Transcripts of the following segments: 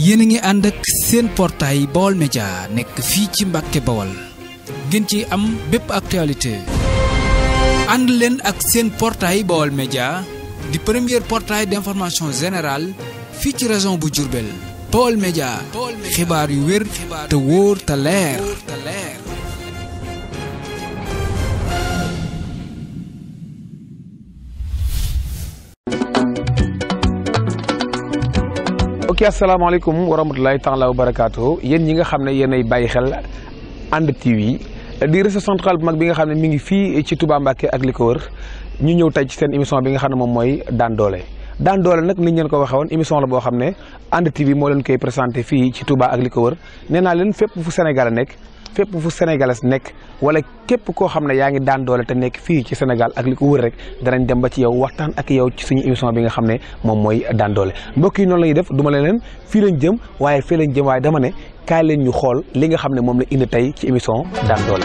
yéen a ngi ànd ak seen portail Baol Média nekk fii ci Mbàkke Bawol ngeen ci am bépp actualité ànd leen ak seen portail Baol Média di premier portail d'information générale fii ci région bu Diourbel Baol Média xibaar yu wér te wóor te leer ok asalaamaaleykum wa rahmatulahi taala wa barakaatu yéen ñi nga xam ne yéenay bàyyi xel ànd TV di réseau central bu mag bi nga xam ne mi ngi fii ci Touba Mbacké ak li ko wër ñu ñëw tey ci seen émission bi nga xam ne moom mooy daan doole daan doole nag ni ñu leen ko waxee woon émission la boo xam ne ànd TV moo leen koy présenté fii ci Touba ak li ko wër nee naa leen fépp fu Sénégal nekk fépp fu sénégalais nekk wala képp koo xam ne yaa ngi daan doole te nekk fii ci Sénégal ak li ko wër rek danañ dem ba ci yow waxtaan ak yow ci suñu émission bi nga xam ne moom mooy daan doole mbokk yi noonu la ñuy def duma leen fii lañ jëm waaye fii lañ jëm waaye dama ne kaay leen ñu xool li nga xam ne moom la indi tey ci émission daan doole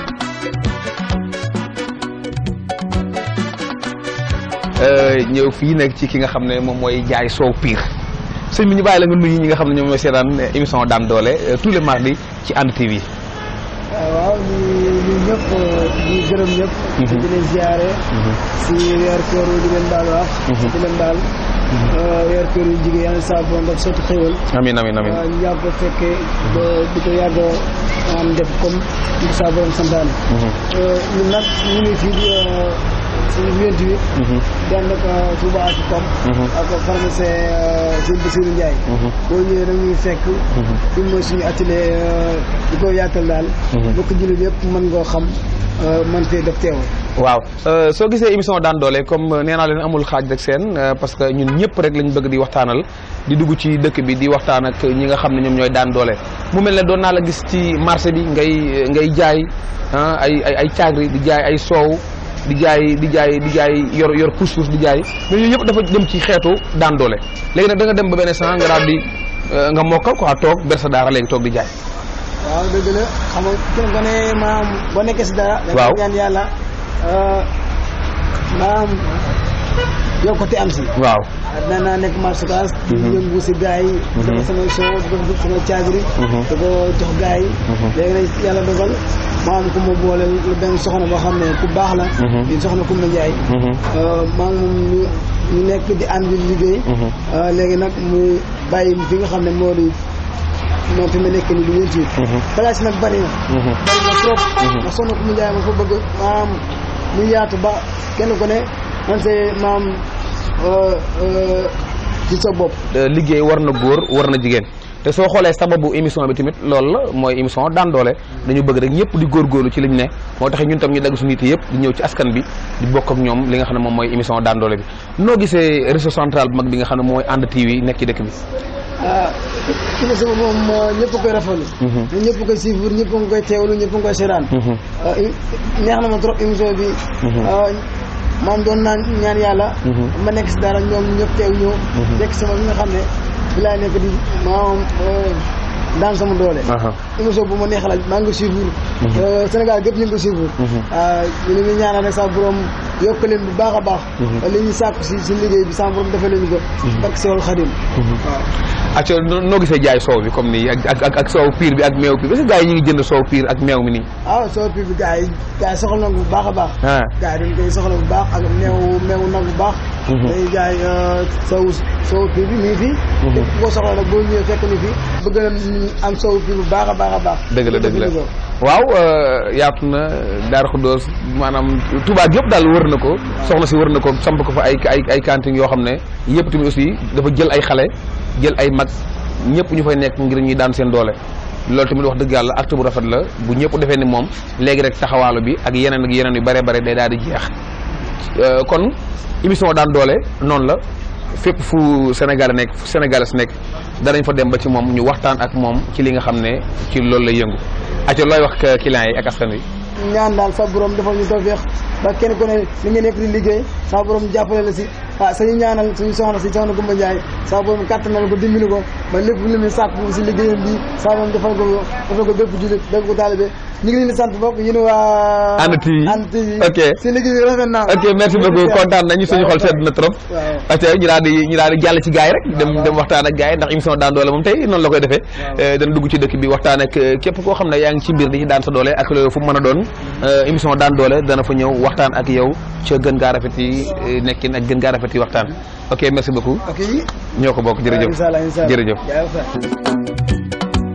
ñëw fii nag ci ki nga xam ne moom mooy jaay soow piir sëñ bi ñu bàyyi la nga nuyu ñi nga xam ne ñoom mooy seetaan émission daan doole tous les mardis ci ànd TV waaw ñu ñu ñëpp di gërëm ñëpp. di leen ziare. si weer koor di leen baal wax. di leen baal. weer koor yu jigéen yàlla saa borom daf sotti xéwal. amiin amiin amiin ñu yàgg fekkee ba di ko yàgg am def comme di ko saa borom santaane. ñun nag ñu ngi fii di suñu vingt-huit. dend ak Touba ak Pam. ak pharmacien Sëñ Bassirou Ndiaye. boo ñëwee nag ñuy fekk. fi mooy suñu atelier di ko yaatal daal. bokk jullit yëpp mën ngoo xam man fee def teew. waaw soo gisee émission daan doole comme nee naa leen amul xaaj rek seen parce que ñun ñëpp rek lañ bëgg di waxtaanal di dugg ci dëkk bi di waxtaan ak ñi nga xam ne ñoom ñooy daan doole mu mel ne doon naa la gis ci marché bi ngay ngay jaay ay ay ay caagri di jaay ay soow di jaay di jaay di jaay yor yor pousse-pousse di jaay mais yooyu yëpp dafa dem ci xeetu daan doole léegi nag da nga dem ba benn sant nga daal di nga mokkal quoi toog ber sa daara léegi toog di jaay. waaw dëgg la xam nga kenn ko ne maam boo nekkee si dara. waaw da ñaan yàlla maam yokkute am si. waaw. dina naa nekk marché kaas. di yëngu si gars yi. di ko samay soo di ko samay caagri. di ko jox gars yi. léegi nag yàlla dogal maam ku ma boole lu benn soxna boo xam ne ku baax la. di soxna Koumba Ndiaye. maa ngi moom ñu ñu nekk di ànd di liggéey. léegi nag muy bàyyi fi nga xam ne moo di. moom fi ma nekk nii du ñeenti it. place nag bari na. bari na trop. ndax soxna Koumba Ndiaye ma fa bëgg maam mu yaatu ba kenn ku ne man see maam ci sa bopp. liggéey war na góor war na jigéen te soo xoolee sababu émission bi tamit loolu la mooy émission daan doole dañu bëgg rek ñëpp di góorgóorlu ci liñ ne moo tax ñun tam ñu dagg suñu nit yëpp di ñëw ci askan bi di bokk ak ñoom li nga xam ne moom mooy émission daan doole bi noo gisee réseau central bu mag bi nga xam ne mooy ànd TV nekk ci dëkk bi. ah émission bi moom ñëpp koy rafetlu. ñëpp koy suivre ñëpp nga koy teewlu ñëpp nga koy seetaan. neex na ma trop émission bi. maam doon naan ñaan yàlla. ma nekk si dara ñoom ñëpp teew ñëw. nekk sama li nga xam ne bi laa nekk di maam daan sama doole. émission bu ma neexal maa ngi ko suivre. Sénégal gépp ñu ngi ko suivre. ñu ngi ñaanal rek sa borom yokk leen bu baax a baax. li ñu sàkku si si liggéey bi sa borom defal leen ko. barke Sewal Xadim. waaw. acca noo gisee jaay soow bi comme nii ak ak ak soow piir bi ak meew bi parce que gars yi ñu ngi jënd soow piir ak meew mi nii. ah soow piir bi gars yi gars yi soxla na bu baax a baax. gars yi dañ koy soxla bu baax ak meew meew nag bu baax. day jaay soow soow piir bi mi ngi fi. képp koo soxla nag boo ñëwee fekk ni fi bëgg na am soow piir bu baax a baax a baax. dëgg la dëgg la waaw yaatu na Darou Khoudoss maanaam Touba yëpp daal wër na ko soxna si wër na ko samp ko fa ay ay ay cantines yoo xam ne yëpp tamit aussi dafa jël ay xale jël ay mag ñëpp ñu fay nekk ngir ñuy daan seen doole loolu tamit wax dëgg yàlla acte bu rafet la bu ñëpp defee ni moom léegi rek taxawaalu bi ak yeneen ak yeneen yu bare bare day daal di jeex kon émission daan doole noonu la fépp fu Sénégal nekk fu Sénégalais nekk danañ fa dem ba ci moom ñu waxtaan ak moom ci li nga xam ne ci loolu lay yëngu acca looy wax clients yi ak askan wi ñaan daal sa borom defal ñu tawfeex ba kenn ku ne li nga nekk di liggéey sama borom jàppale la si ah sañu ñaanal suñu soxna si soxna Gumba Ndiaye sama borom kàttanal ko dimbali ko ba lépp lu muy sàkk si liggéeyam bi sama borom defal ko defal ko bépp jullit bépp ko taalibe ñu ngi leen di sant bokk yéen waa Hann TV Hann TV ok si liggéey bi rafet naa ok merci beaucoup kontaan nañu suñu xol sedd na trop waaw ate ñu daal di ñu daal di jàll ci gars yi rek dem dem waxtaan ak gars yi ndax émission daan doole moom tey noonu la koy defee Waaw. dana dugg ci dëkk bi waxtaan ak euh, képp koo xam ne yaa ngi ci biir di ci daan sa doole ak loolu fu mu mën a doon euh, émission daan doole dana fa ñëw waxtaan ak yow ca gën gaa rafet yi euh, nekkin ak gën gaa rafet yi waxtaan ok merci beaucoup ok ñoo ko bokk jërëjëf incha allah incha allah jërëjëf jërëjëf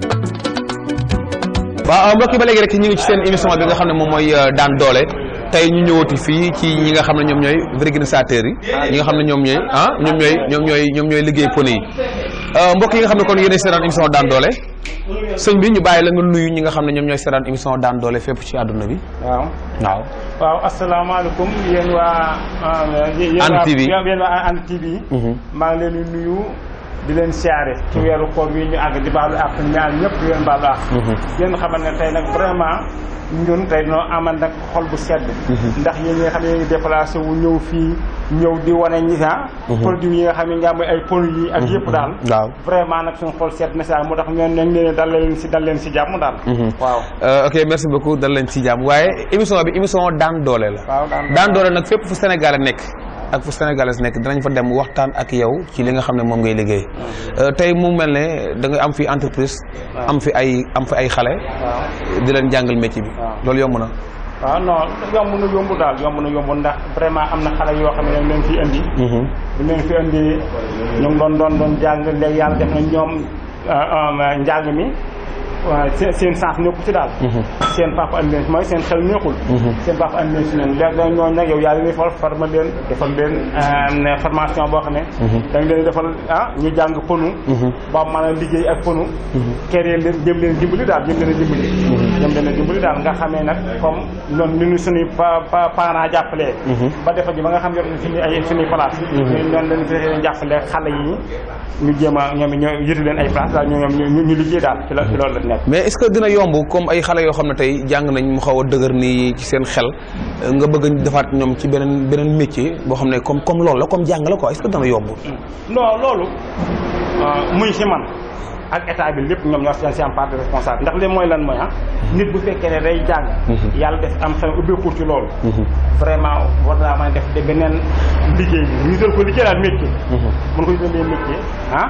waaw mbokk yi ba léegi rek ñu ngi ci seen émission bi nga xam ne moom mooy euh, daan doole tey ñu ñëwati fii ci ñi nga xam ne ñoom ñooy organisateurs yi ñi nga xam ne ñoom ñooy ah ñoom ñooy ñoom ñooy ñoom ñooy liggéey pone yi Euh, mbokk yi nga xam ne kon yéenay seetaan émission daan doole sëñ bi ñu bàyyi la nga nuyu ñi nga xam ne ñoom ñooy seetaan émission daan doole fépp ci àdduna bi waaw waaw waaw asalaamaaleykum yéen waa yéen Hann waa TV. yéen waa Hann TV maa ngi leen di nuyu di leen siyaare ci weeru koor wi ñu àgg di baalu àq ñaar ñëpp di leen baalu àq yéen xamal ne tey nag vraiment ñun tey noo amal nag xol bu sedd ndax yéen ñi nga xam ne yéen ngi déplacé wu ñëw fii ñëw di wane ñi ah produit yi nga xam ne nga am ay ponu yi ak yëpp daal waaw vraiment nag suñu xol sedd na si daal moo tax ñoon nañ leen dal leen si dal leen si jàmm daal waaw Euh, ok merci beaucoup dal leen ci jàmm waaye émission bi émission daan doole la waaw daan daan doole nag fépp fu Sénégal nekk ak fu Sénégalais nekk dinañ fa dem waxtaan ak yow ci li nga xam ne moom ngay liggéey Euh, tey mu mel ne da nga am fi entreprise am fi ay am fi ay xale waaw di leen jàngal métier bi waaw. loolu yomb na waaw non yomb na yomb daal yomb na yomb ndax vraiment am na xale yoo xam ne dañ leen fi indi bu leen fi indi ñu ngi doon doon doon jàng léegi yàlla def na ñoom njàng mi waaw seen seen sens nekku ci daal seen papa andi leen si mooy seen xel neexul seen papa andi leen si leen léegi nag ñooñu nag yow yaa leen defal forma leen defal leen euh, formation boo xam ne da nga leen defal ah ñu jàng ponu ba mën a liggéey ak ponu keree leen jëm leen dimbali daal jëm leen a dimbali jëm leen a dimbali daal nga xamee nag comme noonu ni ñu suñuy pa pa parents jàppalee ba defal ji ba nga xam yor nañ suñu ay suñuy place ñun noonu lañ fexe jàppale xale yi ñu jéem a ñoom it ñoo yëtu leen ay place daal ñoom ñu ñu liggéey daal ci la ci loolu la nekk mais est-ce que dina yomb comme ay xale yoo xam ne tey jàng nañ mu xaw a dëgër nii ci seen xel euh, nga bëgg a defaat ñoom ci beneen beneen métier boo xam ne comme comme loolu la comme jàng la quoi est-ce que dana yomb non loolu muy si man ak état bi lépp ñoom ñoo seen seen part de responsable ndax li mooy lan mooy ah nit bu fekkee ne day jàng yàlla def am xel ubbeeku ci loolu vraiment war naa mën a def de beneen liggéey bi ñu jël ko liggéey daal métier mun ko jëlee métier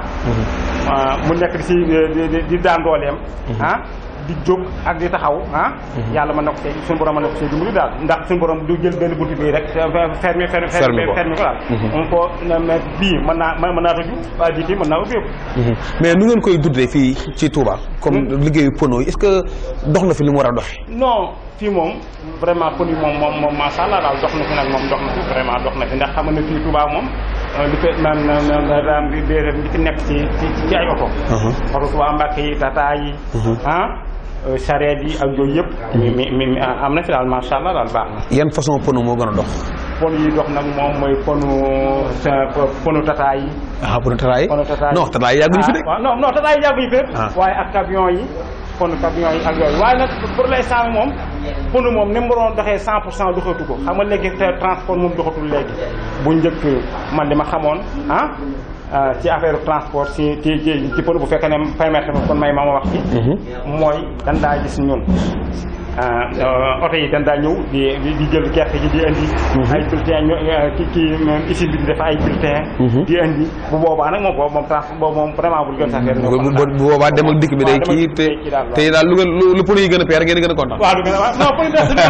ah mu nekk di si di di- di daan dooleem ah di jóg ak di taxaw ah yàlla mën na ko see suñu borom mën na ko see dimbali daal ndax suñu borom du jël benn buntu bii rek fermé fermé Fermé ko. fermé ko daal on ko mais bii mën naa mën naa tëju waaye bii mën naa ubbeeku mais nu ngeen koy dundee fii ci Touba comme liggéeyu pono yi est-ce que dox na fi li mu war a doxe non fii moom vraiment pon yi moom moom moom macha allah daal dox na fi nag moom dox na fi vraiment dox na fi ndax xam nga ne fii Touba moom euh, li fi naan naan di di li fi nekk ci ci ci ay oto. oto Touba Mbàkke yi tata yi. ah euh, charrette yi ak yooyu yëpp. mi mi mi mi am na fi daal macha allah daal baax na. yan façon pono moo gën a dox pon yi dox nag moom mooy ponu sa ponu tata yi. ah pono tataay ponu tata yi non tataay yàgguñu fi de ah waaw non non tata yi yàgguñu fi de. Ah. waaye ak camion yi ponu camion yi ak yooyu waaye nag pour l'instant moom ponu moom ni mu waroon doxee 100 pour cent doxatu ko xam nga léegi te transport moom doxatul léegi bu njëkk man li ma xamoon ah ah, ci affaire transport si ci ci ci ponu bu fekkee ne permettre ma kon may ma ma wax ci mooy dan daa gis ñun ah, euh, oto yi dan daa ñëw di di di jël gerte gi di indi ay bulletin ñu ki ki usine bi di def ay bulletin di indi bu boobaa nag moom boobu moom transport boobu moom vraiment bu gën sax bu bu bu boobaa dem ak dikk bi day kii te te daal lu ngeen lu lu pono yi gën a peer ngeen gën a kontaan waaw du gën a waaw non pour ñu des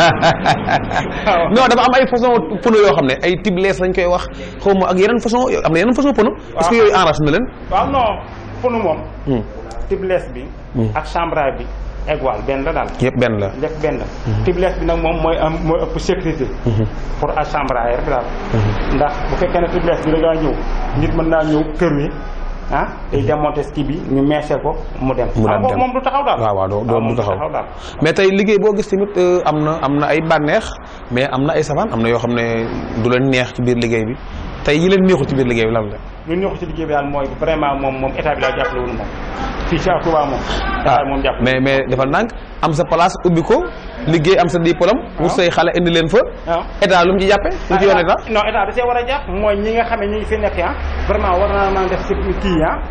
waaw non dafa am ay façon pono yoo xam ne ay tiblees lañ koy wax xaw ma ak yeneen façon am na yeneen façon pono est-ce que yooyu enrace na leen waaw non ponu moom tiblees bi ak chambre bi égal benn la daal yëpp benn la lépp benn la tiblees bi nag moom mooy am mooy ëpp sécurité pour a chambre rek daal ndax bu fekkee ne tiblees bi da ngaa ñëw nit mën naa ñëw kër wi ah day démonter ski bi ñu meesee ko mu dem Mu daan ah, dem. moom du taxaw daal waaw waaw doo doo moom du taxaw daal mais tey liggéey boo gis tamit euh, am na am na ay bànneex mais am na ay savaan am na yoo xam ne du leen neex ci biir liggéey bi tey yi leen neexul ci biir liggéey bi lan la lu ñu ko ci liggéey bi daal mooy vraiment moom moom état bi daal jàppale wuñu moom fii ci Touba moom état bi moom jàppale mais mais dafa ndànk am sa place ubbi ko liggéey am sa diplôme wut say xale indi leen fa waaw état lu mu ci jàppe lu ci yoon état non état da see war a jàpp mooy ñi nga xam ne ñi ngi fi nekk ah vraiment war naa mën a def si kii ah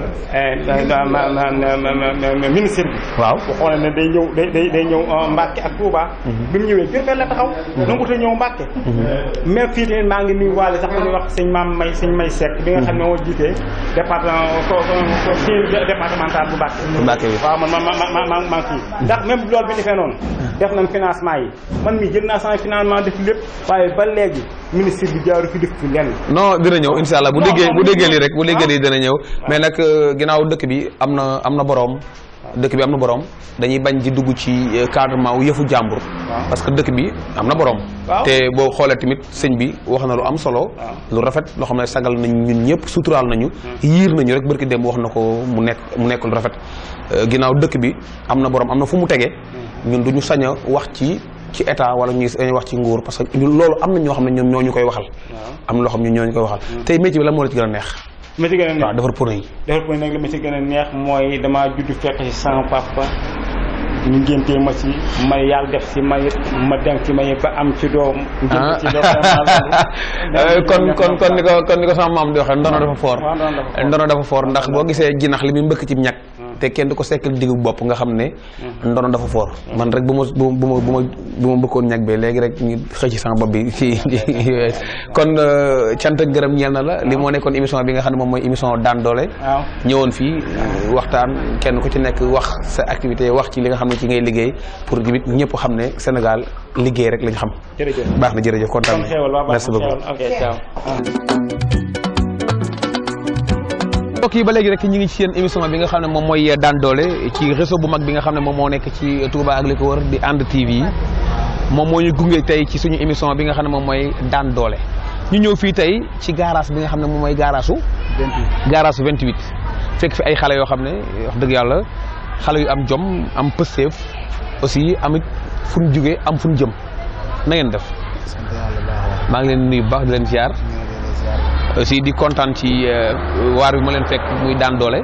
ma ma ma ministre bi waaw bu xoolee ne day ñëw day day day ñëw Mbacke ak Touba bi mu ñëwee Diourbel la taxaw nanguta ñëw Mbacke même fii tamit maa ngi nuyu waale sax ku ñuy wax sëñ maam may sëñ may Seck bi nga xam ne moo jiitee département ko ko kii départemental bu Mbacke Mbacke bi waaw man ma ma ma ma maa ngi fii ndax même loolu bi defee noonu def nañ financement yi man mi jël naa sama financement def lépp waaye ba léegi ministre bi jaaru fi def fi lenn non dina ñëw insha allah bu déggee bu déggee lii rek bu déggee lii dina ñëw mais nag ginnaaw dëkk bi am na am na boroom dëkk bi am na boroom dañuy bañ di dugg ci cadrement wu yëfu jàmbur parce que dëkk bi am na boroom waaw. te boo xoolee tamit sëñ bi wax na lu am solo lu rafet loo xam ne sagal nañ ñun ñëpp suturaal nañu yiir nañu rek barki dem wax na ko mu nekk mu nekk lu rafet ginnaaw dëkk bi am na boroom am na fu mu tege ñun duñu sañ a wax ci ci état wala ñuy sañ a wax ci nguur parce que ñun loolu am na ñoo xam ne ñoom ñoo ñu koy waxal am na loo xam ne ñoo ñu koy waxal tey métier bi lan moo la ci gën a neex ma ci gën a neex waaw defar pour yi defar ko nag li ma ci gën a neex mooy damaa judd fekk ci sama papa ñu ngéntee ma ci ma yàlla def ci may ma dem ci may ba am ci doom ngénte ci doom ah kon kon kon ni ko kon ni ko sama maam di waxee ndono dafa foor waaw ndono dafa foor. ndono dafa foor ndax boo gisee jinax li muy mbëkk ci ñag te kenn du ko sekkal diggu bopp nga xam ne ndono dafa foor man rek bu ma bu bu ma bu ma bu ma mbëkkoon ñag bi léegi rek ñu xëy ci sama bopp bi ci kon euh, cant ak gërëm ñeel na la li moo nekkoon émission bi nga xam ne moom mooy émission daan doole waaw ñëwoon fii euh, waxtaan kenn ku ci nekk wax sa activité wax ci li nga xam ne ci ngay liggéey pour tamit ñëpp xam ne Sénégal liggéey rek lañ xam jërëjëf baax na jërëjëf kontaan kon xéewal waa na baax merci na beaucoup xéewal ok ciao mbokk yi ba léegi rek ñu ngi ci seen émission bi nga xam ne moom mooy daan doole ci réseau bu mag bi nga xam ne moom moo nekk ci Touba ak li ko wër di ànd TV moom moo ñu gunge tey ci suñu émission bi nga xam ne moom mooy daan doole ñu ñëw fii tey ci garage bi nga xam ne moom mooy garage su garage 28 fekk fi ay xale yoo xam ne wax dëgg yàlla xale yu am jom am pësteef aussi amit fu ñu jugee am fu ñu jëm na ngeen def maa ngi leen nuyu bu baax di leen ziar aussi di kontaan ci euh, waar bi ma leen fekk muy daan doole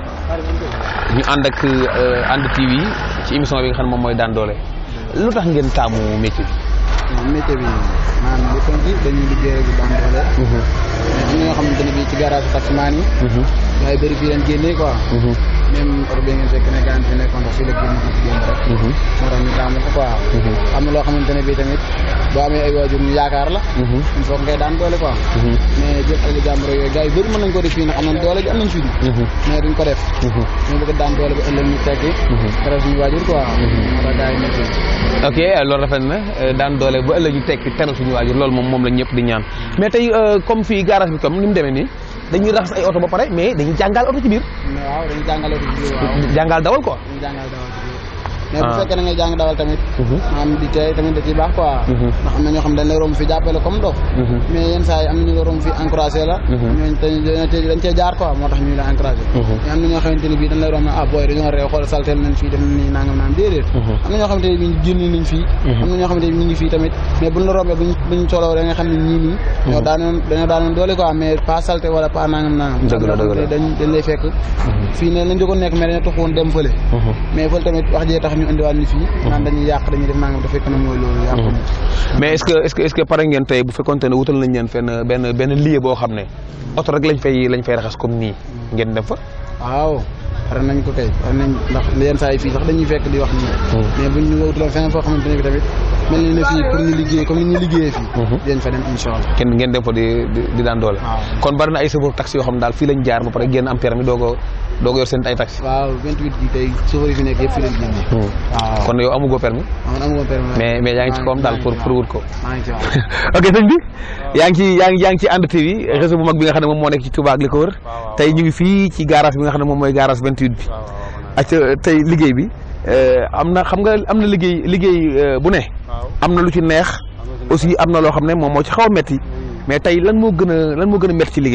ñu ànd ak euh, ànd TV ci émission bi nga xam ne moom mooy daan doole lu tax ngeen taamu métier bi. waaw métier bi maanaam lépp ci dañuy liggéey rek di daan doole mais am na ñoo xamante ne bii ci garage taximaan yi gars yi bëri fii leen génnee quoi même oto bi ngeen fekk ne gaan fi nekkoon ndax fii la génn fii ci génn rek moo tax ñu taamu ko quoi am na loo xamante ne bii tamit boo amee ay waajur ñu yaakaar la il faut ngay daan doole quoi mais jël alali jàmbur yooyu gars yi bëri mën nañ ko def fii ndax am nañ doole ji am nañ fii mais duñ ko def ñu bëgg daan doole ba ëllëg ñu tekki dara suñu waajur quoi moo tax gars yi nekk fii ok loolu rafet na euh, daan doole ba ëllëg ñu tekki teral suñu waajur loolu moom moom la ñëpp di ñaan mais tey euh, comme fii garage bi comme ni mu demee nii dañuy raxas ay oto ba pare mais dañuy jàngal oto ci biir mais waaw dañu jàngale ko ci biir waaw jàngal dawal quoi. dañu jàngal dawal ci biir mais bu Ah. fekkee da ngay jàng dawal tamit maanaam di tey tamit da ciy baax quoi ndax am na ñoo xam dañ lay romb fi jàppale comme dof mais yenn saa yi am na ñu la romb fi encouragé la ñooñu dañ dañ dañ cee jaar quoi moo tax ñu la encouragé mais am na ñoo xamante ne bii dañ lay romb ne ah booy dañoo réew xool saltel nañ fii def nii nangam naan déedéet am na ñoo xamante ne bii génn nañ fii am na ñoo xamante ne ñu ngi fii tamit mais buñ la rombee buñ buñ soloo da nga xam ne ñii nii ñoo daanoon dañoo daanoon doole quoi mais pas salté wala pas nangam nangam Dëgg la, dëgg la. dañ dañ lay fekk fii ne lañ jëkkoon nekk mais dañoo taxawoon dem fële mais fële tamit wax jee tax ñu indiwaat ni fii naan dañuy yàq dañuy def nangam te fekk na mooy loolu yàqu mais est-ce que est-ce que est-ce que pare ngeen tey bu fekkonte ne wutal nañ leen fenn benn benn lieu boo xam ne oto rek lañ fay lañ fay raxas comme nii ngeen dem fa. waaw pare nañ ko kay pare nañ ndax yenn saa yi fii sax dañuy fekk di wax nii mais buñ ñu wutaloon feneen foo xamante ne bi tamit mel ni ne fii pour ñu liggéey comme ni ñu liggéeyee fii dinañ fa dem incha allah kenn ngeen dem fa di di di daan doole. waaw. kon bari na ay chauffeur taxi yoo xam ne daal fii lañ jaar ba pare génn am permis doog a doog a yor seen ay taxi. waaw 28 bi tey chauffeur yi fi nekk yëpp fii lañ génnee waaw kon yow amugoo permis man amuma permis mais mais yaa ngi ci kawam daal pour pour wut ko. maa ngi ci waaw ok sëñ bi yaa ngi ci yaa ngi yaa ngi ci ànd TV réseau bu mag bi nga xam ne moom moo nekk ci Touba ak li ko wër tey ñu ngi fii ci garage bi nga xam ne moom mooy garage 28 bi ak tey liggéey bi euh, am na xam nga am na liggéey liggéey euh, bu ne am na lu ci neex aussi am na loo xam ne moom moo ci xaw a metti mais tey lan moo gën a lan moo gën a metti ci liggéey bi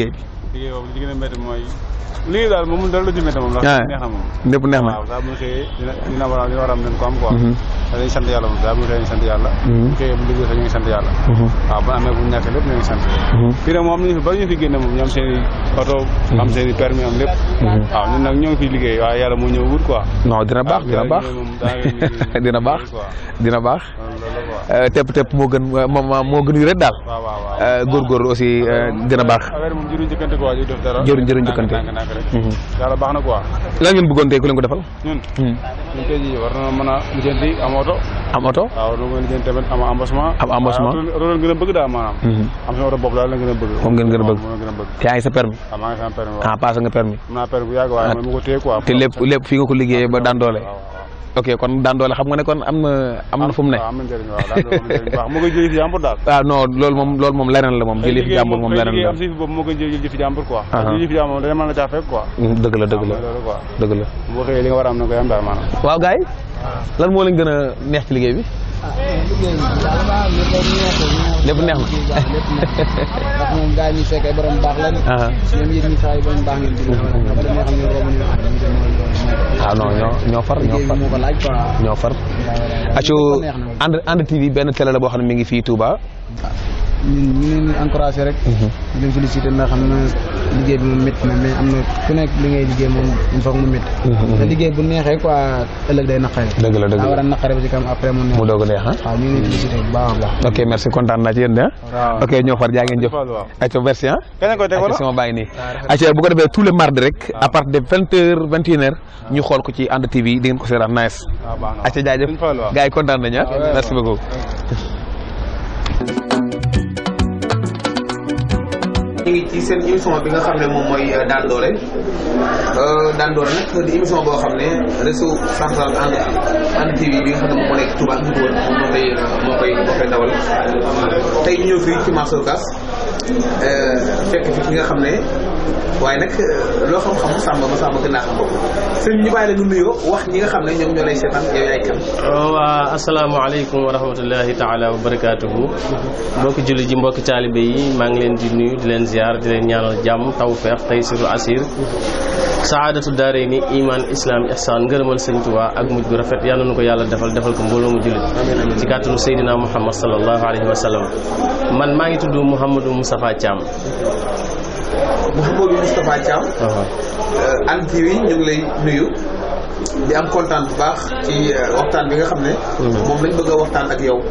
liggéey boobu li gën a métti mooy liggéey daal moom dara la ci métti moom ndax Ah. neex na moom lépp neex na waaw saa bu ñu xëyee dina dina war a dina war a am nañ ko am quoi Mhm. te dañuy sant yàlla moom saa bu ñu xëyee ñu sant yàlla Mhm. bu xëyee bu liggéey sax ñu ngi sant yàlla Mhm. waaw bu amee bu ñu ñàkkee lépp ñu ngi sant Mhm. fii nag moom ñu fi bari ñu fi génne moom ñu am seen i oto am seen i permis am lépp Mhm. waaw ñun nag ñoo ngi fi liggéey waaye yàlla moo ñëw wut quoi non dina baax dina baax dina baax dina baax Euh, tepp tepp moo gën moom moo gën yu rek daal waaw waaw waaw Euh, góorgóorlu aussi euh, dina baax affaire moom jëruñ jëkkante quoi ju def dara Jëruñ- jëruñ jëkkante. nànk nànk rek Mhm. yàlla baax na quoi lan ngeen bëggoon tey ku leen ko defal ñun Mhm. ñun tey jii war na mën a lijjanti am oto am oto waaw lu mën lijjanti tamit am embassement Am embassement. waaw loolu gën a bëgg daal maanaam Mhm. am sama oto bopp daal la gën a bëgg Moom ngeen gën a bëgg. moom la gën a bëgg te yaa ngi sa permis waaw maa ngi sama permis ah waaw passé nga permis am naa permis bu yàgg waaye man ma ko téye quoi te lépp lépp fii nga ko liggéeyee ba daan doole waaw waaw ok kon daan doole xam nga ne kon am na am na fu mu ne waaw am na njëriñ waaw daal am na njëriñ bu baax moo koy jëlee fi jàmbur daal ah non loolu moom loolu moom leneen la moom jëlee fi jàmbur moom leneen la am si fi boobu moo koy jëlee fi jàmbur quoi Ah. jëlee fi jàmbur moom dana mën la caa fekk quoi Mhm, dëgg la dëgg la waaw mooy loolu quoi dëgg la boo xëyee li nga war a am na koy am daal maanaam waaw gars yi lan moo leen gën a neex ci liggéey bi lépp neex na lépp neex ndax moom gars yi ñu fekk ay borom baax lan ah ñoom yéen ñi saa yi borom baax ngeen dugg ba dem ñoo xam ne romb ñu wax ñu dem ah non ñoo ñoo far ñoo liggéey far bi moo ko laaj quoi ñoo far aco neex na ànd ànd TV benn télé la boo xam ne mi ngi fii Touba ñun ñu leen di encouragé rek di leen félicité ndax xam na liggéey bi moom métti na mais am na ku nekk li ngay liggéey moom il faut que mu métti te liggéey bu neexee quoi ëllëg day naqare dëgg la dëgg daa war la a naqare ba ci kam après mu neex mu doog a neex ah waaw ñu ngi leen di félicité bu baax a baax ok merci kontaan naa ci yéen de ah waaw ok ñoo far jaa ngeen jëf Fallou waaw aco merci ah kañ koy teg aco wala sama baa ngi nii aco bu ko defee tous les mardis rek à partir de vingt heures vingt et une heures ñu xool ko ci ànd TV di ngeen ko seetaan nice waaw baax na aco jaajëf Sëñ Fallou waaw gars yi kontaan nañu ah waaw. merci beaucoup ñu ngi ci seen émission bi nga xam ne moom mooy daan doole daan doole nag di émission boo xam ne réseau central ànd ànd TV bi nga xam ne moom moo nekk Touba ak Ndoukour moom moo koy moo koy moo koy dawal tey ñu ñëw fii ci marché Ocass fekk fi ki nga xam ne waaye nag loo xam-xam sàmm ma sàmm gën naa xam bopp sëñ ñu bàyyi la nga nuyoo wax ñi nga xam ne ñoom ñoo lay seetaan yow yaay kan. waa asalaamaaleykum wa rahmatullahi taala wa barakaatuhu mbokki julli ji mbokki taalibe yi maa ngi leen di nuyu di leen ziar di leen ñaanal jàmm tawfeex taysiru asir saadatu daare ni iman islam ihsan ngërëmal sëñ Tuubaa ak mujj gu rafet yal na ko yàlla defal defal ko mbooloo mu jullit ci kàttanu Seydina Muhammad sallallahu alayhi wa sallam man maa ngi tudd Mouhamadou Moustapha Thiam Mouhamadou Moustapha Thiam. Hann TV ñu ngi lay nuyu di am kontaan bu baax ci waxtaan bi nga xam ne. moom lañ bëgg a waxtaan ak yow.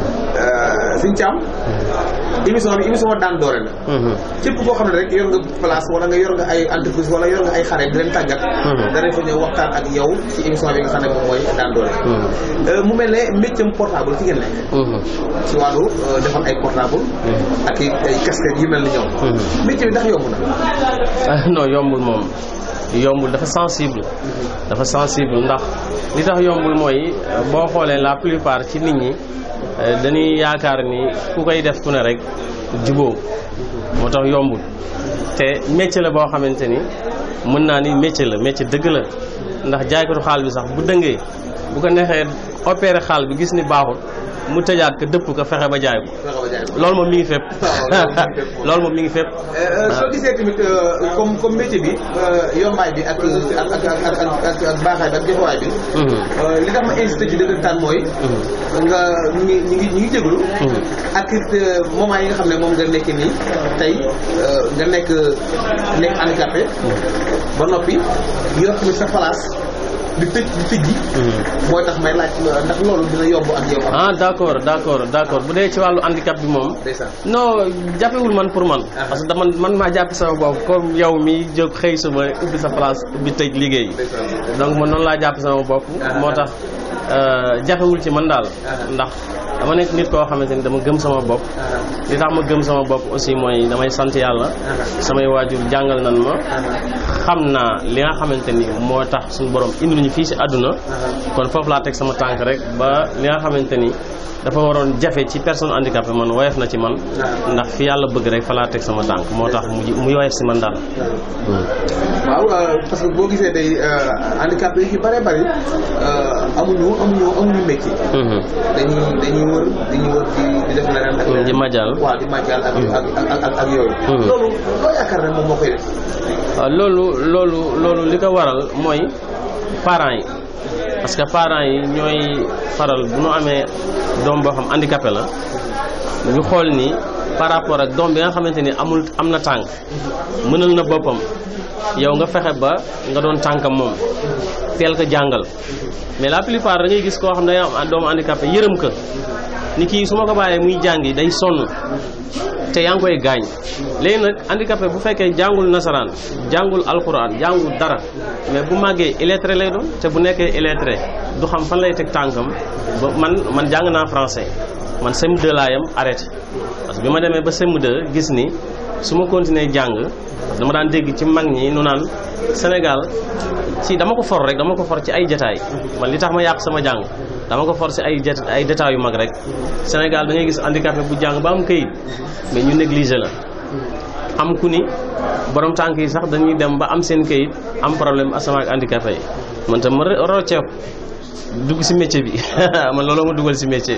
Sëñ Thiam. émission bi émission daan doole la. képp koo xam ne rek yor nga place wala nga yor nga ay entreprise wala yor nga ay xare di leen tàggat. danañ fa ñëw waxtaan ak yow ci émission bi nga xam ne moom mooy daan doole. mu mel ne métier portable ci ngeen nekk. ci wàllu defar ay portable. ak i ay casquette yu mel ni ñoom. métier bi ndax yomb na. ah non yombul moom yombul dafa sensible dafa sensible ndax li tax yombul mooy boo xoolee la plupart ci nit ñi eh, dañuy yaakaar ni ku koy def ku ne rek juboo moo tax yombul te métier la boo xamante ni mën naa ni métier la métier dëgg la ndax jaaykatu xaal bi sax bu dëngee bu ko neexee opéré xaal bi gis ni baaxul mu tëjaat ko dëpp ko fexe ba jaay ko loolu moom mi ngi fépp loolu moom mi ngi fépp soo gisee tamit comme comme métier bi yombaay bi ak ak ak ak ak ak baaxaay bi ak jëfawaay bi. li tax ma insisté ci dëggantaan mooy. nga ñu ngi ñu ngi ñu ngi jégalu. ak it moment yi nga xam ne moom nga nekk nii tey nga nekk nekk handicapé. ba noppi yor tamit sa place di tëj di tëj ji. mooy tax may laaj ndax loolu dina yomb ak yow. ah d' accord d' accord d' accord bu dee ci wàllu handicap bi moom. ndeysaan. non jàppewul man pour man. parce que dama man maa jàpp sama bopp comme yow mi jóg xëy suma ubbi sa place ubbi tëj liggéey. donc man noonu laa jàpp sama bopp. moo tax jàppewul ci man daal. ndax dama nekk nit koo xamante ni dama gëm sama bopp. li tax ma gëm sama bopp aussi mooy damay sant yàlla. samay waajur jàngal nan ma. xam naa li nga xamante ni moo tax suñu borom indi ñu fii si àdduna. kon foofu laa teg sama tànk rek ba li nga xamante ni dafa waroon jafe ci personne handicapée man woyof na ci man. ndax fi yàlla bëgg rek fa laa teg sama tànk moo tax mu mu woyof si man daal. waaw parce que boo gisee day handicapé yi ci bare bari amuñu amuñu amuñu métier. dañuy dañuy dañuy wër dañuy wër di di def leneen ak leneen di majal. waaw di majal ak ak ak ak ak yooyu Mhm. loolu loo yaakaar ne moom moo koy def waaw loolu loolu loolu li ko waral mooy parents yi parce que parents yi ñooy faral bu ñu amee doom boo xam handicapé la ñu xool ni par rapport ak doom bi nga xamante ni amul am na tànk mënal na boppam yow nga fexe ba nga doon tànkam moom teel ko jàngal mais la plupart da ngay gis koo xam ne day am doomu handicapé yërëm ko ni kii su ma ko bàyyee muy jàngi day sonn te yaa ngi koy gaañ léegi nag handicapé bu fekkee jàngul nasaraan jàngul alquran jàngul dara mais bu màggee illettré lay doon te bu nekkee illettré du xam fan lay teg tànkam ba man man jàng naa français man CM2 laa yam arrêté parce que bi ma demee ba CM2 gis ni su ma continuer jàng parce que dama daan dégg ci mag ñi nu naan Sénégal ci dama ko for rek dama ko for ci ay jataay man li tax ma yàq sama jàng dama ko for ci ay jet ay détails yu mag rek Sénégal da ngay gis handicapé bu jàng ba am këyit mais ñu négligé la am ku ni borom tànk yi sax dañuy dem ba am seen këyit am problème asama ak handicapé yi man tam ma rocceeku dugg ci métier bi man looloo ma dugal ci métier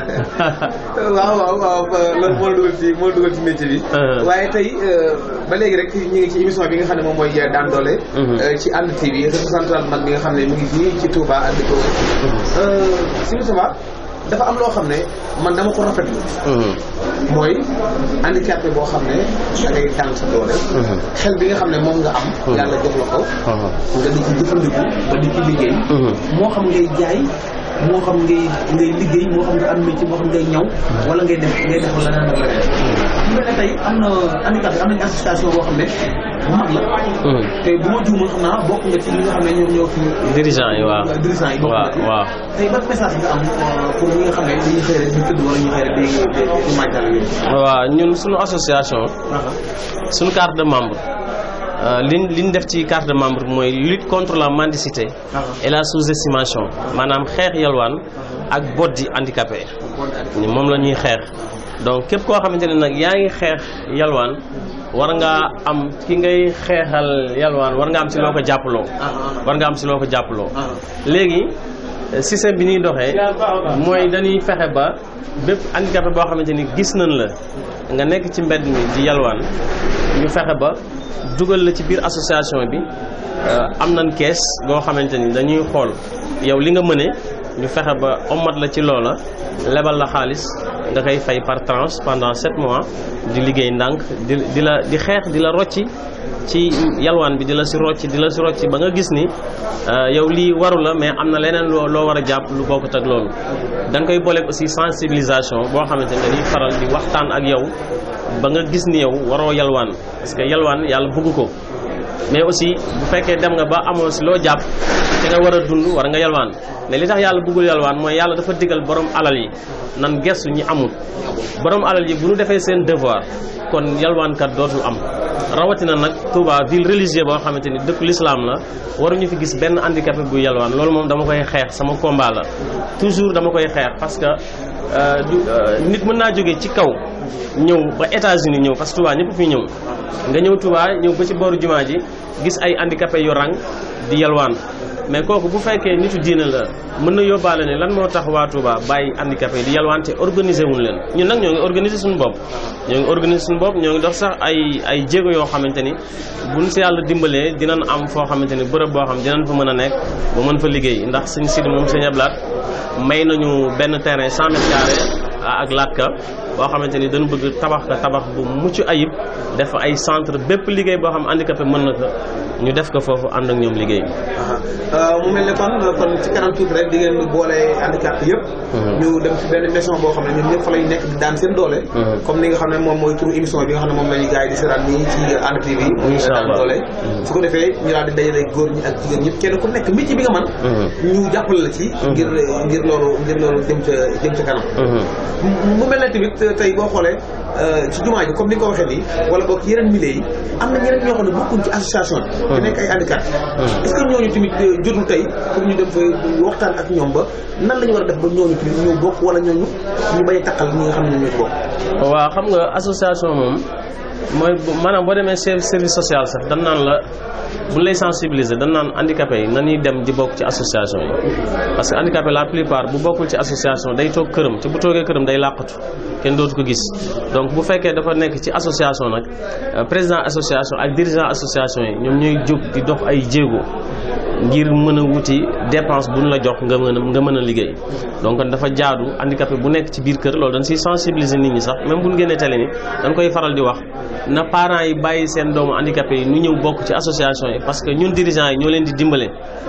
waaw waaw waaw loolu moo la dugal ci moo la dugal ci métier bi. Uh-huh. waaye tey euh, ba léegi rek ñu ngi ci émission bi nga xam ne moom mooy daan doole. Mhm. euh, ci ànd TV réseau central mag bi nga xam ne mu ngi fii ci Touba ak di ko wër. si Moustapha dafa am loo xam ne man dama ko rafetlu Mhm. mooy handicapé boo xam ne da ngay daan sa doole. Mhm. xel bi nga xam ne moom nga am. Mhm. yàlla jox la ko. Mhm. nga di ci jëfandiku ba di ci liggéey. Mhm. moo xam ngay jaay moo xam ngay ngay liggéey moo xam nga am métier moo xam ngay ñaw wala ngay def ngay def leneen ak leneen. bu mel ne tey am na handicapé am nañ association boo xam ne bu mag la Mhm. te bu ma juumul xam naa bokk nga ci ñi nga xam ne ñoom ñoo fi dirigeant yi waaw dirigeant yi bokk waaw nga ci. waaw tey ban message nga am euh, pour ñi nga xam ne dañuy xëy rek di tëdd wala ñu xëy rek di di di màggal yooyu. waaw ñun suñu association suñu carte de membre euh, liñ liñ def ci carte de membre mooy lutte contre la mendicité et la sous-estimation maanaam xeex yalwaan ak boddi handicapé ni moom la ñuy xeex donc képp koo xamante ne nag yaa ngi xeex yalwaan war ngaa am ki ngay xeexal yalwaan war nga am si loo ko jàppaloo war nga am si loo ko jàppaloo léegi euh, système bi ñuy doxee mooy dañuy fexe ba bépp handicapé boo xamante ni gis nañ la nga nekk ci mbedd mi di yalwaan ñu fexe ba dugal la ci biir association bi euh, am nañ kees boo xamante ni dañuy xool yow li nga mëne ñu fexe ba ommat la ci loola lebal la xaalis nga koy fay par tranche pendant sept mois di liggéey ndànk di di la di xeex di la rocci ci yalwaan bi di la si rocci di la si rocci ba nga gis ni euh, yow lii waru la mais am na leneen loo loo war a jàpp lu bokkut ak loolu dañ koy booleeg aussi sensibilisation boo xamante ni dañuy faral di waxtaan ak yow ba nga gis ni yow waroo yalwaan parce que yalwaan yàlla bëgg ko mais aussi bu fekkee dem nga ba amoo si loo jàpp te nga war a dund war nga yalwaan mais li tax yàlla bëggul yalwaan mooy yàlla dafa digal borom alal yi nan gestu ñi amul borom alal yi bu ñu defee seen devoir kon yalwaankat dootul am rawatina nag Touba ville religieuse boo xamante ni dëkku l'islam la waruñu fi gis benn handicapé bu yalwaan loolu moom dama koy xeex sama combat la toujours dama koy xeex parce que euh, du euh, nit mën naa jógee ci kaw ñëw ba États-Unis ñëw parce que Touba ñëpp fi ñëw nga ñëw Touba ñëw ba ci booru jumaa ji gis ay handicapé yu rang di yalwaan mais kooku bu fekkee nitu diine la mën na yóbbaale ne lan moo tax waa Touba bàyyi handicapé di yalwaan te organiser wuñ leen ñun nag ñoo ngi organiser suñu bopp ñoo ngi organiser suñu bopp ñoo ngi dox sax ay ay jéego yoo xamante ni buñ si yàlla dimbalee dinañ am foo xamante ni bërëb boo xam dinañ fa mën a nekk ba mën fa liggéey ndax suñ sidi moom sëñ Ablaat may nañu benn terrain 100 mètres carrés ak laatka boo xamante ni dañu bëgg tabax ka tabax bu mucc ayib def ay centre bépp liggéey boo xam handicapé mën na ko ñu def ko foofu ànd ak ñoom liggéey mu mel ne kon kon ci kanam tuuti rek di ngeen boole handicap yëpp. ñu dem ci benn maison boo xam ne ñun ñëpp fa lay nekk di daan seen doole. comme ni nga xam ne moom mooy turu émission bi nga xam ne moom la ñuy gars yi di seetaan nii ci Hann TV. Incha daan allah. doole. su ko defee ñu daal di dajale góor ñi ak jigéen ñëpp kenn ku nekk métier bi nga man ñu jàppale la ci. ngir ngir loolu ngir loolu jëm ca jëm ca kanam. mu mu mel ne tamit tey boo xoolee euh, ci jumaa ji comme ni nga ko waxee nii wala boog ci yeneen milieu yi am na ñeneen ñoo xam ne bokkuñ ci association bi. te nekk ay handicap. est-ce que ñooñu tamit euh, jotul tey pour ñu dem fa waxtaan ak ñoom ba nan la ñu war a def ba ñooñu tamit ñëw bokk wala ñooñu ñu bañ a takkal ñi nga xam ne ñoo ci bokk. waaw xam nga association moom mooy bu- maanaam boo demee chef service social sax dan naan la bu lay sensibiliser dan naan handicapé yi na ñuy dem di bokk ci association yi parce que handicapé la plupart bu bokkul ci association day toog këram ci bu toogee këram day làqatu kenn dootu ko gis donc bu fekkee dafa nekk ci association nag euh, président association ak dirigeant association yi ñoom ñooy jóg di dox ay jéego ngir mën a wuti dépense bu ñu la jox nga mën a nga mën a liggéey donc kon dafa jaadu handicapé bu nekk ci biir kër loolu dañ siy sensibiliser nit ñi sax même bu ñu génnee télé ni dañ koy faral di wax na parents yi bàyyi seen doomu handicapé yi ñu ñëw bokk ci association yi parce que ñun dirigeants yi ñoo leen di dimbale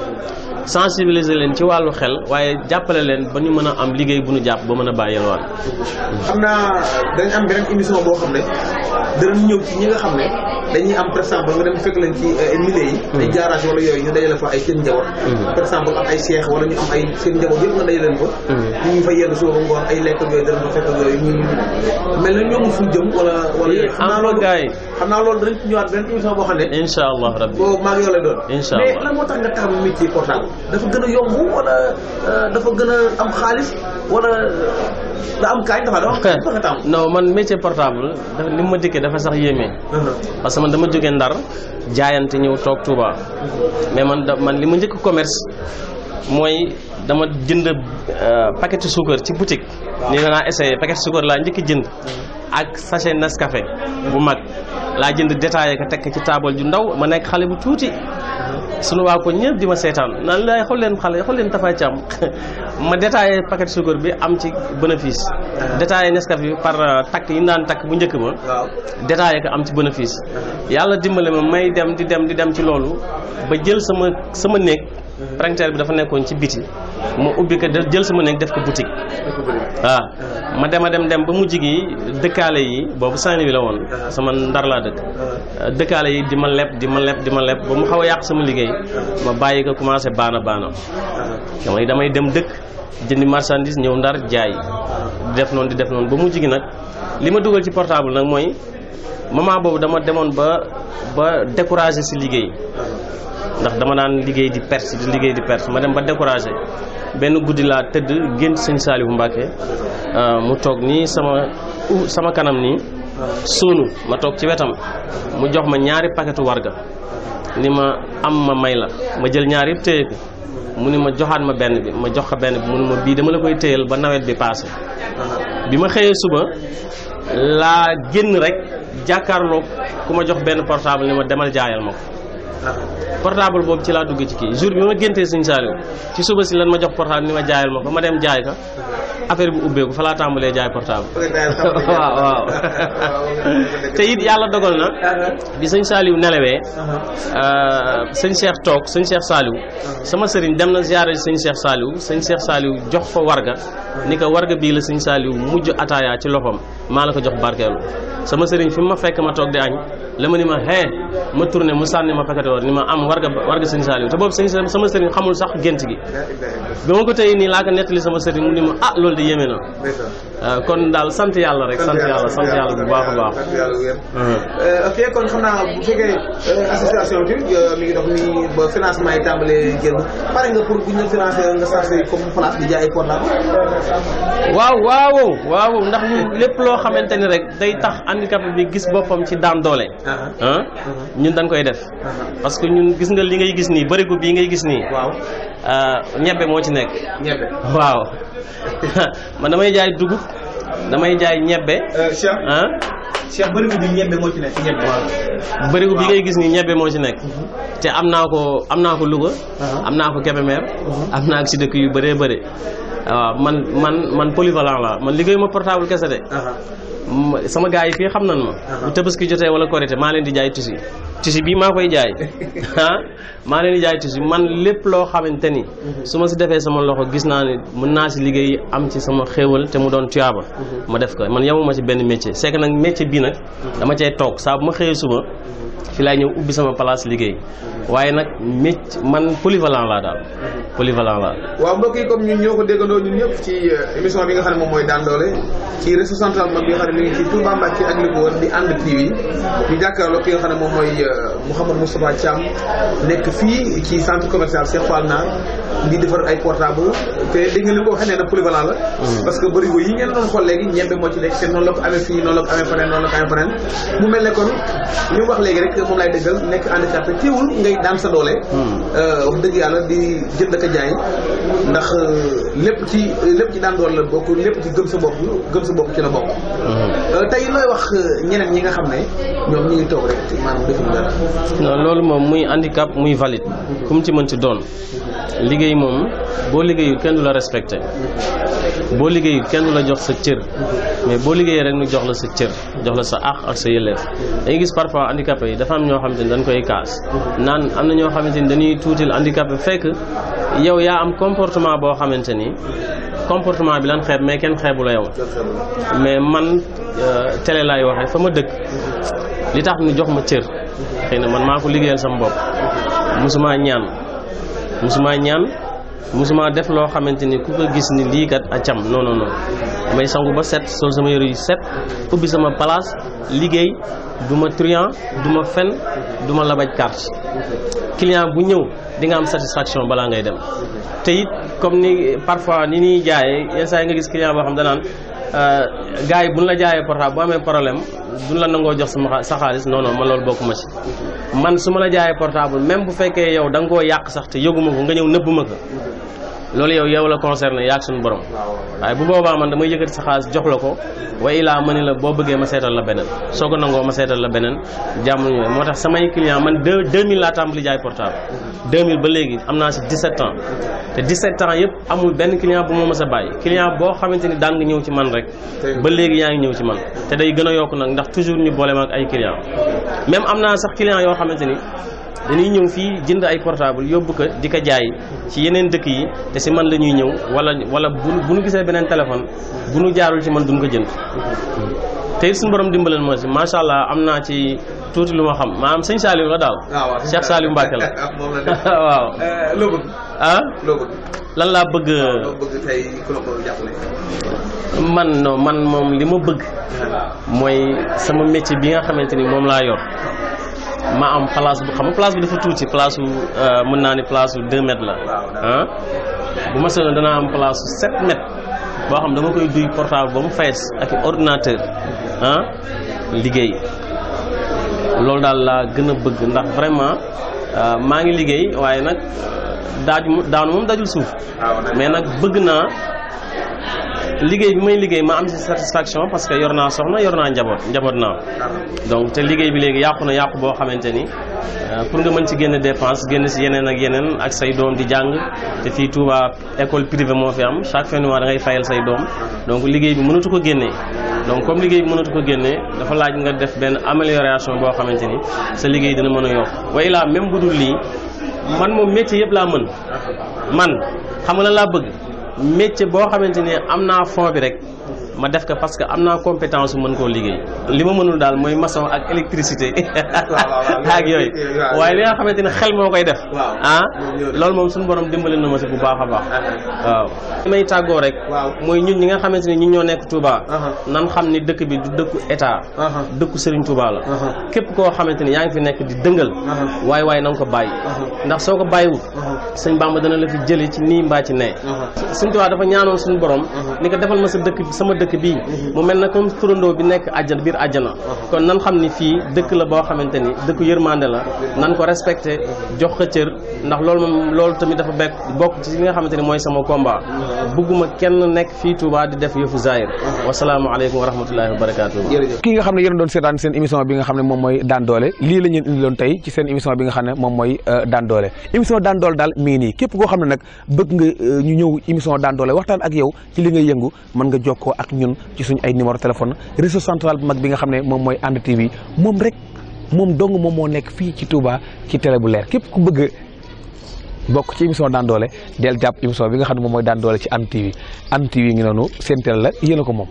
sensibiliser leen ci wàllu xel waaye jàppale leen ba ñu mën a am liggéey bu ñu jàpp ba mën a bàyyi yelwaan xam naa dañ am beneen émission boo xam ne danañ ñëw ci ñi nga xam ne dañuy am par exemple nga dem fekk leen ci milieu yi ay garage wala yooyu ñu dajale fa ay seen njaboot par exemple am ay seex wala ñu am ay seen njaboot yëpp nga dajale leen fa ñu ngi fa yenn suba ba ngoon ay lekk ak yooyu danañ fa fekk ak yooyu ñu mel na ñoom fu jëm wala wala yooyu xam naa am loolu gars yi xam naa loolu danañ ci ñëwaat beneen émission boo xam ne incha allah rabbi boobu maa ngi yow lay doon Incha mais Allah. lan moo tax nga taamu métier portable dafa gën a yomb wala euh, dafa gën a am xaalis wala da am kaay dafa dafa dafa nga taamu non man métier portable dafa li ma dikkee dafa sax yéeme parce que man dama jógee Ndar jaayante ñëw toog Touba mais man da man li ma njëkk commerce mooy dama jënd euh, paquet suukar ci boutique ni danaa essayé paquet suukar laa njëkk jënd ak sachet Nescafé bu mag laa jënd détaillé ko teg ko ci taabal ju ndaw ma nekk xale bu tuuti sunu waa ko ñëpp di ma seetaan naan laay xool leen xale xool leen Tapha Thiam ma détaillé paquet suukar bi am ci bénéfice détaillé Nescafé bi par euh, takk yi ñu daan takk bu njëkk ba waaw détaillé ko am ci bénéfice yàlla dimbale ma may dem di dem di dem ci loolu ba jël sama sama néeg printemps bi dafa nekkoon ci biti ma ubbi ko de- jël sama néeg def ko boutique waaw ma dem a dem dem ba mujj gi dëkkaale yi boobu Saint-Louis la woon sama ndar laa dëkk dëkkaale yi di ma leb di ma leb di ma leb ba mu xaw a yàq sama liggéey ma bàyyi ko commencé baana baana damay damay dem dëkk jëndi marchandise ñëw ndar jaay di def noonu di def noonu ba mujj gi nag li ma dugal ci portable nag mooy moment boobu dama demoon ba ba découragé si liggéey ndax dama daan liggéey di perte di liggéey di perte ma dem ba découragé benn guddi laa tëdd gént sëñ Saalihu Mbàkke mu toog nii sama u- sama kanam nii sóonu ma toog ci wetam mu jox ma ñaari paquetu warga ni ma am ma may la ma jël ñaar yëpp téye ko mu ni ma joxaat ma benn bi ma jox ko benn bi mu ni ma bii dama la koy téyal ba nawet bi passé bi ma xëyee suba laa génn rek jàkkaarloog ku ma jox benn portable ni ma demal jaayal ma ko portable boobu ci laa dugg ci kii jour bi ma géntee Sëñ Saaliw ci suba si lan ma jox portable ni ma jaayal ma ko ma dem jaay ka affaire bi ubbeeku fa laa tàmbalee jaay portable waaw waaw te it yàlla dogal na bi sëñ Saaliw nelawee sëñ Cheikh toog sëñ Cheikh Saaliw sama sëriñ dem na ziyaare sëñ Cheikh Saaliw sëñ Cheikh Saaliw jox fa warga ni ko warga bii la sëñ Saaliw mujj ataaya ci loxoom maa la ko jox barkeelu sama sëriñ fi mu ma fekk ma toog di añ la ma ni ma hee ma tourné mu sànni ma paquet war ni ma am warga warga sëñ Saaliw te boobu sëñ sama sëriñ xamul sax gént gi bi ma ko tey nii laa ko nettali sama sëriñ mu ni ma ah loolu de yéeme na waaw kon daal sant yàlla rek sant yàlla sant yàlla bu baax a baax ok kon xam naa bu fekkee association bi mi ngi dox ni ba financement yi tàmbalee génn pare nga pour bu ñu la financé nga chargé comme place di jaay portable waaw waaw waaw ndax ñun lépp loo xamante ni rek day tax handicapé bi gis boppam ci daan doole ah ñun dañ koy def parce que ñun gis nga li ngay gis nii bërigo bii ngay gis nii waaw ñebbe moo ci nekk ñebe waaw man damay jaay dugub damay jaay ñebbe Cheikh ah Cheikh bëri bi ñebe moo ci nekk ñebe bërigo bi ngay gis nii ñebbe moo ci nekk te am naa ko am naa ko Louga am naa ko Kébémer am naa ko si dëkk yu bëree bëri waaw man man man polyvalent la man liggéeyu ma portable kese de ma- sama gars yi fii xam nan ma bu tabaski jotee wala korité maa leen di jaay tusi tusi bii maa koy jaay ah maa leen di jaay tusi man lépp loo xamante ni su ma si defee sama loxo gis naa ne mën naa si liggéey am ci sama xéewal te mu doon tuyaaba ma def ko man yemuma ci benn métier c'est que nag métier bii nag dama cay toog saa bu ma xëyee suba fi laay ñëw ubbi sama place liggéey waaye nag métier man polyvalent laa daal polyvalent laa waaw mbokk yi comme ñun ñoo ko déggandoo ñun ñëpp ci émission bi nga xam ne moom mooy daan doole ci réseau central mag bi nga xam ne mi ngi ci Touba Mbacké ak li ko wër di ànd TV ñu jàkkaarloo ki nga xam ne moom mooy Mouhamadou Moustapha Thiam nekk fii ci centre commercial Cheikh Fall Naar di defar ay portable te dégg nga li ko waxee nee na polyvalent la parce que bërigo yi ngeen doon xool léegi ñebe moo ci nekk te noonu la ko amee fii noonu la ko amee feneen noonu la ko amee feneen mu mel ne kon li mu wax léegi rek moom lay dëggal nekk handicapé teewul ngay daan sa doole wax dëgg yàlla di jënd ak a jaay ndax lépp ci lépp ci daan doole la bokk lépp ci gëm sa bopp gëm sa bopp ci la bokk tey looy wax ñeneen ñi nga xam ne ñoom ñu ngi toog rek maanaam defuñu dara non loolu moom muy handicap muy valide ku mu ci mën ci doon liggéey moom boo liggéeyul kenn du la respecté boo liggéeyul kenn du la jox sa cër mais boo liggéeyee rek ñu jox la sa cër jox la sa àq ak sa yelleef dañuy gis parfois handicapé yi dafa am ñoo xamante ni dañ koy kaas naan am na ñoo xamante ni dañuy tuutil handicapé fekk yow yaa am comportement boo xamante ni comportement bi lan xeeb mais kenn xeebu la yow mais man télé laay waxee fa ma dëkk li tax ñu jox ma cër xëy na man maa ko liggéeyal sama bopp musuma ñaan musuma ñaan musuma def loo xamante ni ku ko gis ni lii kat a cam non non non may sangu ba set sol sama yëre yu set ubbi sama place liggéey du ma truand du ma fen du ma labaj carte client bu ñëw di nga am satisfaction balaa ngay dem te it comme ni parfois ni ñuy jaayee yenn saa yi nga gis client boo xam danaan gars yi buñ la jaayee portable bu amee problème duñ la nangoo jox sama sa xaalis non non man loolu bokkuma ci man su ma la jaayee portable même bu fekkee yow da nga koo yàq sax te yëguma ko nga ñëw nëbb ma ko loolu yow yow la concerné yaag suñu borom waaye bu boobaa man damay yëkkati sa xaalis jox la ko wa ilaa ma ni la boo bëggee ma seetal la beneen soo ko nangoo ma seetal la beneen jàmm ñu moo tax samay client man deux 2000 laa tàmbali jaay portable 2000 ba léegi am naa si 17 ans te 17 ans yëpp amul benn client bu ma mës a bàyyi client boo xamante ni daan nga ñëw ci man rek ba léegi yaa ngi ñëw ci man te day gën a yokk nag ndax toujours ñu boole ma ak ay client même am naa sax client yoo xamante ni dañuy ñëw fii jënd ay portable yóbbu ko di ko jaay ci yeneen dëkk yi te si man la ñuy ñëw wala wala bu bu nu gisee beneen téléphone bu nu jaarul ci man duñ ko jënd te it suñu borom dimbaleen moo si macha allah am naa ci tuuti lu ma xam maanaam sëñ Saliou la daal. Cheikh Saliou Mbacke la waaw. loo bëgg. ah loo bëgg. lan laa bëgg. loo bëgg tey ku la ko jàppale. man non man moom li ma bëgg. mooy sama métier bi nga xamante ni moom laa yor. ma am place bu xam nga place bi dafa tuuti place su mën naa ni place su 2 mètres la ah bu ma soobee danaa am place su 7 mètres boo xam dama koy duy portable ba mu fees ak ordinateur ah liggéey loolu daal laa gën a bëgg ndax vraiment maa ngi liggéey waaye nag daaju daanu moom dajul suuf mais nag bëgg naa liggéey bi may liggéey ma am ci satisfaction parce que yor naa soxna yor naa njaboot njaboot naa donc te liggéey bi léegi yàqu na yàqu boo xamante ni pour nga mën ci génne dépense génn si yeneen ak yeneen ak say doom di jàng te fii Touba école privée moo fi am chaque fin de mois da ngay fayal say doom donc liggéey bi mënatu ko génnee donc comme liggéey bi mënatu ko génnee dafa laaj nga def benn amélioration boo xamante ni sa liggéey dina mën a yokk way laa même bu dul lii man moom métier yëpp laa mën man xam nga lan laa bëgg métier boo xamante ni am naa fond bi rek ma def ko parce que am naa compétence bu mën koo liggéey li ma mënul daal mooy maçon ak électricité ak yooyu waaye li nga xamante ni xel moo koy def ah loolu moom suñu borom dimbali na ma si bu baax a baax waaw li may tàggoo rek mooy ñun ñi nga xamante ni ñun ñoo nekk Touba nan xam ni dëkk bi du dëkku état dëkku Serigne Touba la képp koo xamante ni yaa ngi fi nekk di dëngal waaye waaye na nga ko bàyyi ndax soo ko bàyyiwul sëñ Bamba dana la fi jële ci nii mbaa ci nee Serigne Touba dafa ñaanoon suñu borom ni ko defal ma sa dëkk sama dëkk bii mu mel na comme turandoo bi nekk àjjana biir àjjana kon nan xam ni fii dëkk la boo xamante ni dëkku yërmande la nan ko respecté jox ko cër ndax loolu moom loolu tamit dafa bekk bokk ci li nga xamante ni mooy sama combat bugguma kenn nekk fii Touba di def yëfu zahir wasalaamaaleykum wa rahmatullahi wa barakaatu. kii nga xam ne yéen doon seetaan seen émission bi nga xam ne moom mooy daan doole lii la ñu indi loon tey ci seen émission bi nga xam ne moom mooy daan doole émission daan doole daal mi ngi nii képp koo xam ne nag bëgg nga ñu ñëw émission daan doole waxtaan ak yow ci li ngay yëngu mën nga jokkoo ak ñun ci suñ ay numéro téléphone réseau central bu mag bi nga xam ne moom mooy And TV moom rek moom dong moom moo nekk fii ci Touba ci télé bu leer képp ku bëgg bokk ci émission daan doole del jàpp émission bi nga xam ne moom mooy daan doole ci And TV And TV ngi noonu seen télé la yéen a ko moom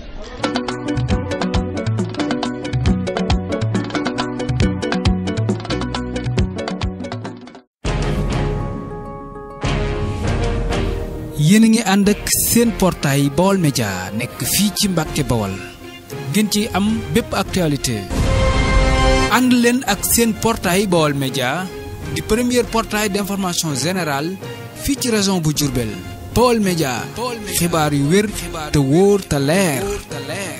yéen a ngi ànd ak seen portail Baol Média nekk fii ci Mbàkke Bawal ngeen ci am bépp actualité ànd leen ak seen portail Baol Média di premier portail d'information générale fii ci région bu Diourbel Baol Média xibaar yu wér te wóor te leer